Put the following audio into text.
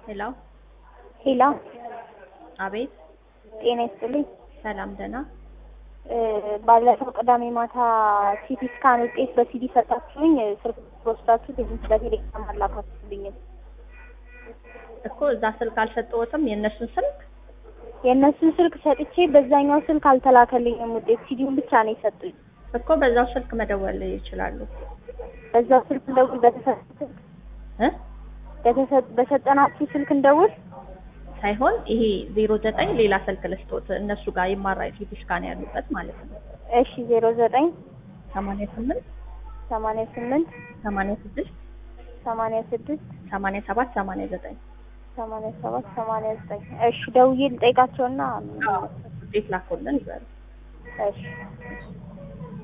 ሄሎ ሄሎ አቤት ጤና ይስጥልኝ። ሰላም ደህና እ ባለፈው ቅዳሜ ማታ ሲቲ ስካን ውጤት በሲዲ ሰጣችሁኝ ስልክ ወስዳችሁ ቴሌቪዥን በቴሌግራም አላካችሁልኝም። እኮ እዛ ስልክ አልሰጠሁትም የእነሱን ስልክ የእነሱን ስልክ ሰጥቼ በዛኛው ስልክ አልተላከልኝም ውጤት ሲዲውን ብቻ ነው የሰጡኝ። እኮ በዛው ስልክ መደወል ይችላሉ በዛው ስልክ እንደውል በተሰጠ ስልክ እ በተሰ- በሰጠናችሁ ስልክ እንደውል ሳይሆን ይሄ ዜሮ ዘጠኝ ሌላ ስልክ ልስጦት እነሱ ጋር ይማራ ሲቲ ስካን ያሉበት ማለት ነው እሺ ዜሮ ዘጠኝ ሰማንያ ስምንት ሰማንያ ስምንት ሰማንያ ስድስት ሰማንያ ስድስት ሰማንያ ሰባት ሰማንያ ዘጠኝ ሰማንያ ሰባት ሰማንያ ዘጠኝ እሺ ደውዬ ልጠይቃቸውና ውጤት ላኩልን ይበሉ እሺ